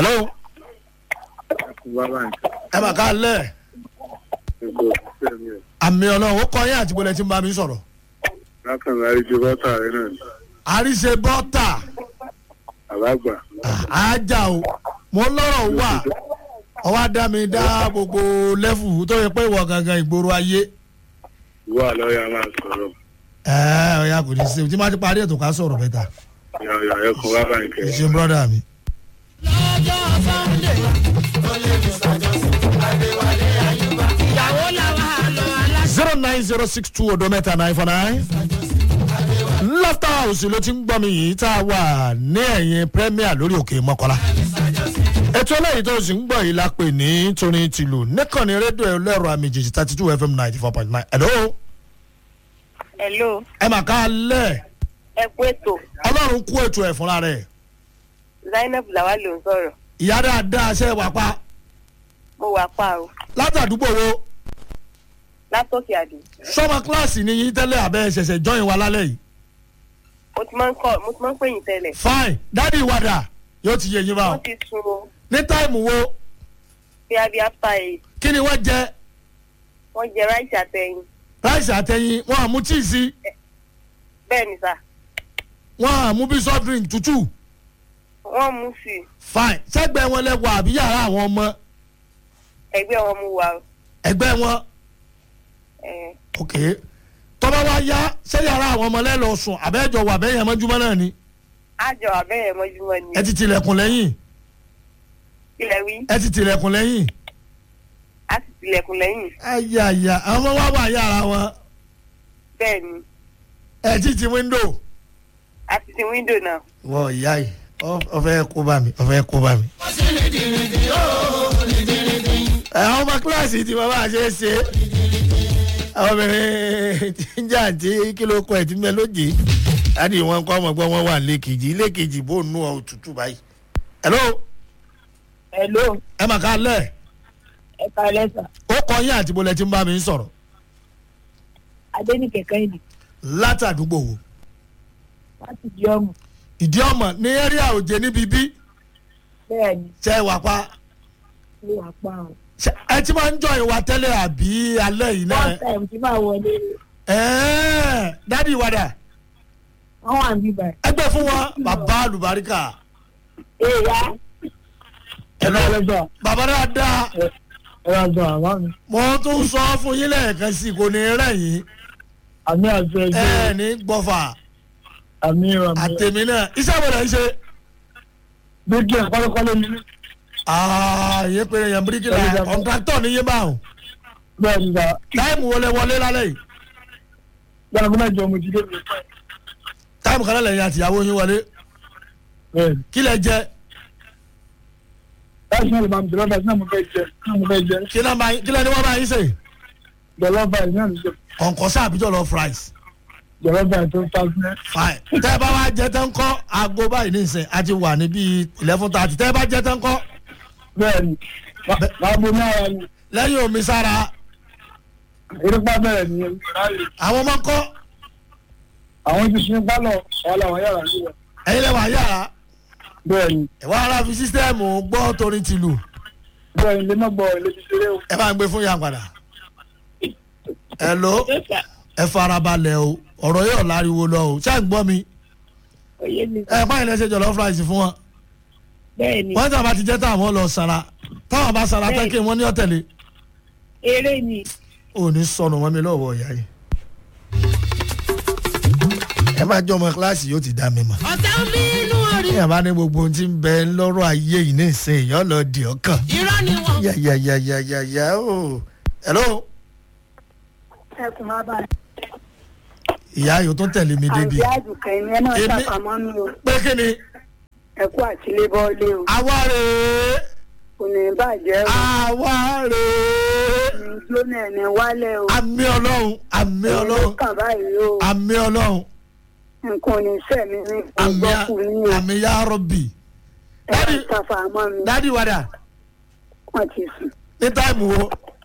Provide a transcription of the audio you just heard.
hello bàbá nǹkan ẹ mà ká lẹ̀ nǹkan òṣìṣẹ́ mi ò àmì ọlọ́run ó kọ́ yín àti bọ́lẹ̀ tí ń bá mi sọ̀rọ̀ lákàndá àríjọ bọ́tà rẹ náà ni àríṣe bọ́tà àbágbà àájà o mo lọ́rọ̀ wà ọwọ́ adá mi dá gbogbo lẹ́fù tó yẹ pé ìwọ gangan ìgboro ayé ìwọ àlọ́yà máa sọ̀rọ̀ ẹ ọ̀ya kò ní í ṣe tí má ti parí ètò ká sọ̀rọ̀ bẹ́ta yàrá ẹ̀kọ́ bàbá nǹkan ẹ ṣe brọ́dà mi. lọ́jọ́ sunday ó lè ní sàjọsìn adéwálé ayúbá ìyàwó làwọn àlọ́ aláṣẹ. zero nine zero six two odo mẹ́ta nine four nine. laughter house ló ti ń gbọ́ mi yìí tá a wà ní ẹ̀yìn premier lórí òkè mọ́kànlá. ètò eléyìí tó sì ń gbọ́ yìí la pè ní torin tìlù nìkànnì rédíò ẹlẹ́rọ àmì jìjì thirty two fm ninety four point nine. hello hello ẹ mà ká lẹ̀ ẹ kú ètò ọlọ́run kú ètò ẹ̀ fúnra rẹ̀ zainab làwa ló ń sọ̀rọ̀ ìyá dáadáa ṣe wà pa mo wà pa o látàdúgbò wo látòkè àdé sọmọ kíláàsì ni yín tẹ́lẹ̀ abẹ́ ṣẹ̀ṣẹ̀ jọyìn wa lálẹ́ yìí mo ti máa ń kọ mo ti máa ń pè yín tẹ́lẹ̀ fine dádì ìwádà yóò ti yé yín báwọn wọ́n ti sun o ní táìmù wo bí abi after eight kí ni wọ́n jẹ wọ́n jẹ ráìsì àtẹ̀yìn ráìsì àtẹyin wọn àmú tíì sí bẹ́ẹ̀ ni sà wọn àmú bí soft drink tútù wọ́n mú sí i fine sẹ́gbẹ̀ẹ́ wọn lẹ́wọ̀ àbí yàrá àwọn ọmọ ẹgbẹ́ wọn mú wa o ẹgbẹ́ wọn ẹ̀ ok tọ́ba wa yá ṣé yàrá àwọn ọmọ lẹ́lọ́ sùn àbẹ́jọ wà bẹ́ẹ̀ yẹn mọ́júmọ́ náà ni àjọ àbẹ́yẹ mọ́júmọ́ ni ẹ ti tilẹ̀kùn lẹ́yìn ilẹ̀ wí ẹ ti tilẹ̀kùn lẹ́yìn a sì tilẹ̀kùn lẹ́yìn ayaya àwọn ọmọ wa wà yàrá wọn bẹ́ẹ̀ ni ẹ ti ti wíńdò. a ti ti wíńdò náà wọ ìyá yìí ọfẹ kó bá mi ọfẹ kó bá mi. ẹ àwọn ọmọ kíláàsì tí bàbá àṣẹ ṣe àwọn obìnrin tí ń jà tí kìlọ̀ kọ ẹ̀ tí mẹ́ lóje láti wọn kọ́ ọmọ gbọ́ wọn wà lẹ́kejì lẹ́kejì bó nù ọ́ òtútù báyìí. hello hello ẹ mà ká lẹ̀ ẹ ká lẹ́sà ó kọ yín àti bọ́lẹ̀ tí ń bá mi sọ̀rọ̀ adénìkẹ́ kẹ́hìndì látàdúgbò wo láti di ọmọ ìdí ọmọ ní ẹ́ríà òjé níbi bí bẹ́ẹ̀ ni ṣe wà pa ló wà pa o ṣe- ẹ ti máa ń jọ ìwà tẹ́lẹ̀ àbí alẹ́ yìí náà. one time tí máa wọlé ẹ̀ẹ́ dádì wàdà wọ́n wà níbí báyìí. ẹgbẹ́ fún wọn bàbá àlùbáríkà èèyàn ẹ̀lọ́ lọ́jọ́ bàbá dáadáa ẹ̀rọ̀jọ̀ àwọn mi mo tún sọ fún yín lẹ́ẹ̀kan sí i kò ní rẹ̀ yín àmì àti ẹgbẹ́ ẹ̀ ní gbọ́fà àmì ìrọ̀mí àtẹ̀mí náà iṣẹ́ wo lẹ̀ ń ṣe gbígbé kọ́lọ́kọ́lọ́ mi ààyè pé èèyàn bíríkìlà kọ̀ǹtráktọ̀ ní yín báwọn bẹ́ẹ̀ ni sà táìmù wọlé wọlé lálẹ́ yìí bẹ́ẹ̀ ni mẹ́jọ mo ti dé mi táìmù kan lẹ́yìn àtìyàwó yín wọlé bẹ́ẹ̀ ni kí lẹ jẹ láti náà lè máa bẹ̀rẹ̀ báyìí náà mo fẹ́ jẹ náà mo fẹ́ jẹ kí lẹ máa- kí lẹ ní wọ́n bá yín sè jọ̀lọ́ báyìí náà lè jẹ kọ̀ǹkọ̀sá àbíjọ́ lọ fries jọ̀lọ́ báyìí tó ń ta fún ẹ. fine tẹ́ ẹ bá wá jẹ tán kọ́ aago báyìí nísìnyí a ti wà ní bíi eleven thirty tẹ́ ẹ bá jẹ tán kọ́ bẹ́ẹ̀ ni máa bo náà wà ní lẹ́yìn omi sára erépa bẹ̀rẹ̀ ní ìráyè àwọn ọmọ kọ́ àwọn ti sun pálọ̀ wà láwọn yàrá níbẹ̀ ẹ̀yin lẹ́wọ̀n yàrá bẹ́ẹ̀ ni ẹ̀wọ̀n ara fi sísítẹ́ẹ̀mù gbọ́ torin tìlù bẹ́ẹ̀ ni lè má gbọ́ ilé ti ṣeré o. ẹ bá ń gbé fún yàn padà ẹ ló ẹ farabalẹ̀ o ọ̀rọ̀ yóò láriwo lọ o ṣáà ń gbọ́ mi oyè mi ẹ báyìí lẹ́sẹ̀ jọ̀lọ́ fúráìsì fún wọn bẹ́ẹ̀ ni wọ́n tí a bá ti jẹ́ táwọn lọ sara táwọn bá sara tán kí wọ́n ní ọ̀tẹ̀lẹ̀ eré ni ò ní sọnù wọn mi lọ́wọ́ ìyá yìí ẹ má jọ ọmọ kíláàsì yóò ti dá mi mọ̀ ọ̀tá ń bínú orí ní àbá ní gbogbo ohun tí ń bẹ lọ́rọ̀ ayé yìí ní ìsìn èèyàn lọ dì ọkàn irọ́ ni wọ́n. yàyàyàyàyà o hello ẹkùn máa bá ìyá yóò tún tẹ̀lé mi débi àǹtí àdùkẹ́ ni ẹ máa Èmi- ṣàpamọ́ mi o pé kí ni ẹkú àtìlé bọ́ọ̀lì o àwa rèé kò ní bàjẹ́ o àwa rèé ní jóná ẹni wálẹ̀ o àmì ọlọ́run àmì ọlọ́run kàn báyìí o àmì ọlọ́run nǹkan ò ní sẹ́mi ní àmì ìgbọ́kù ní o àmì ya rọ́bì ẹ máa ṣàfàmọ́ mi dádì wàdà wọ́n ti sùn ní táìmù wo